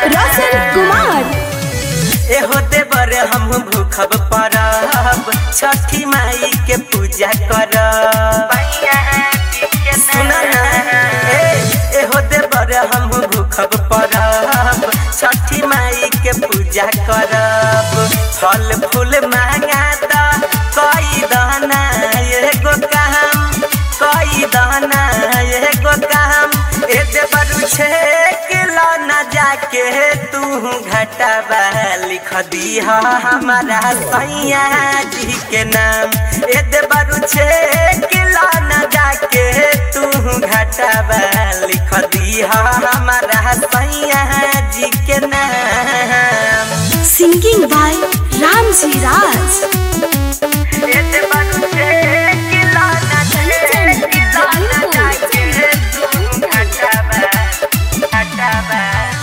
रोशन कुमार एहो देवर हम भूखब परब छठी माई के पूजा करब सुन ना ए एहो देवर हम भूखब परब छठी माई के पूजा करब फल फूल मांगा द कई दाना एगो काम कई दाना एगो काम ए देवर छे किलो न जाके तू घटबा लिख दी हमारा सैया जी के नाम ए देवर छे किलो न जाके तू घटबा लिख दी हमारा सैया जी के नाम सिंगिंग बाय रामजी राज ए देवर छे किलो न जाके किलो न जाके तू घटबा घटबा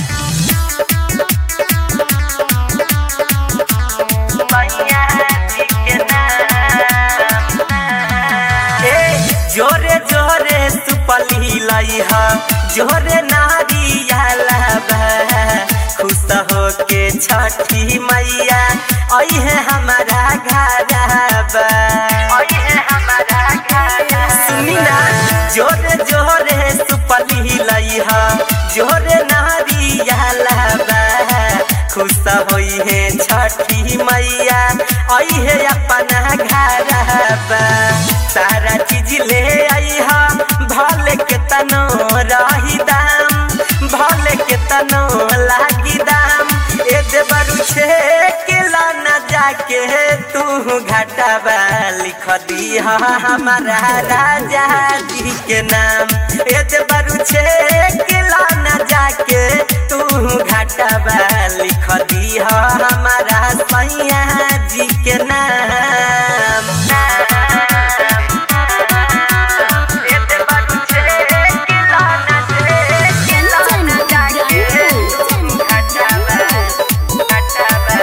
जोरे जोरे सुपली लइहा जोरे नारियाला खुश हो के छठी मैया अहे हमारा घरबा अहे हमारा घर सुनी ना जोरे जोरे सुपली लइहा जोरे नारियाला खुश होई है छठी मैया आई है अपना घर सारा चीज ले आई हा भले के तनो रही दाम भले के तनो लागी दाम ए देवरु छे किला न जाके तू घाटाबा लिख दी हमारा राजा जी के नाम ए देवरु छे किला न जाके तू घाटाबा लिख दी हमारा सैया जी के नाम ए देवरु छे किला न जाके तू घाटाबा घाटाबा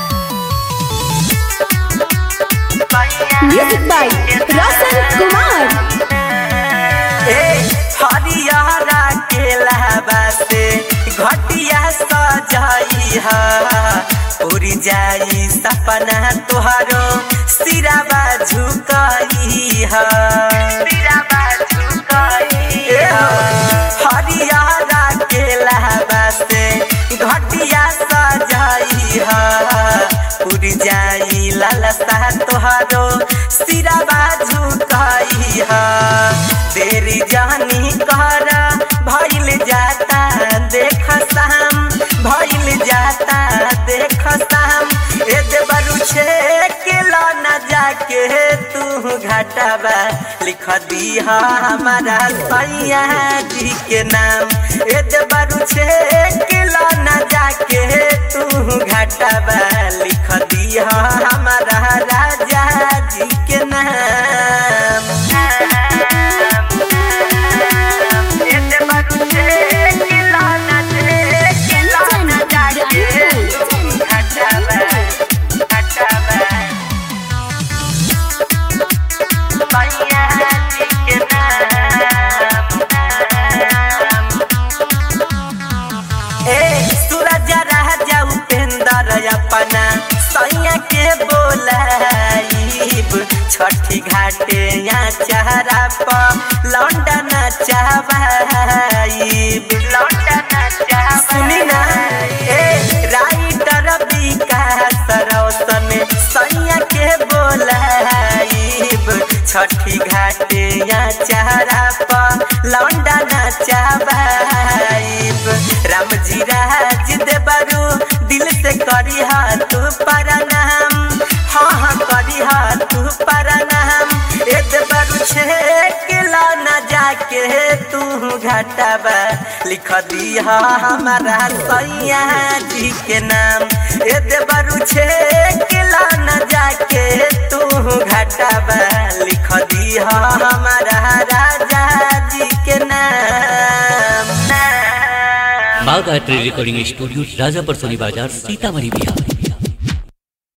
म्यूजिक बाय रोशन कुमार ए हरियारा के लहबासे घटिया सजाई हा उड़ी जाई सपना तुहारो सिराबा झुकाई हा सिराबा झुकाई हरियारा के लहबासे घटिया सजाई हा उड़ जाई लालसा तुहारो सिराबा झुकाई हा देरी जानी कर भइल जाता देख शाम भइल जाता देख शाम ए देवरु छे किलो न जाके तू घाटाबा लिख दी हमारा सैया जी के नाम ए देवरु छे किलो न जाके तू घाटाबा लिख दी हमारा राजा जी के नाम ए देवरु छे किलो न किलो न जाके तू घाटाबा घाटाबा सैया जी के नाम ए सूरज राजा उपेंद्र अपना सैया के बोलाइब छठी घाटे या चेहरा पर लौंडन चाहबाइब लौंडन चाहब सुनी ना ए राइटर विकास रौशन सैया के बोलाइब छठी घाटे या चेहरा पर लौंडन चाहबाइब रामजी राज देवरू दिल से करी तू प्रणाम हाँ हाँ करी तू प्रणाम ए देवरू छे किला न जाके तू घाटाबा लिख दी हमारा सैया जी के नाम ए देवरू छे किला न जाके तू घाटाबा लिख दी हमारा राजा जी के नाम बाग art recording studio Rajapur Soni Bazar Sitamarhi Bihar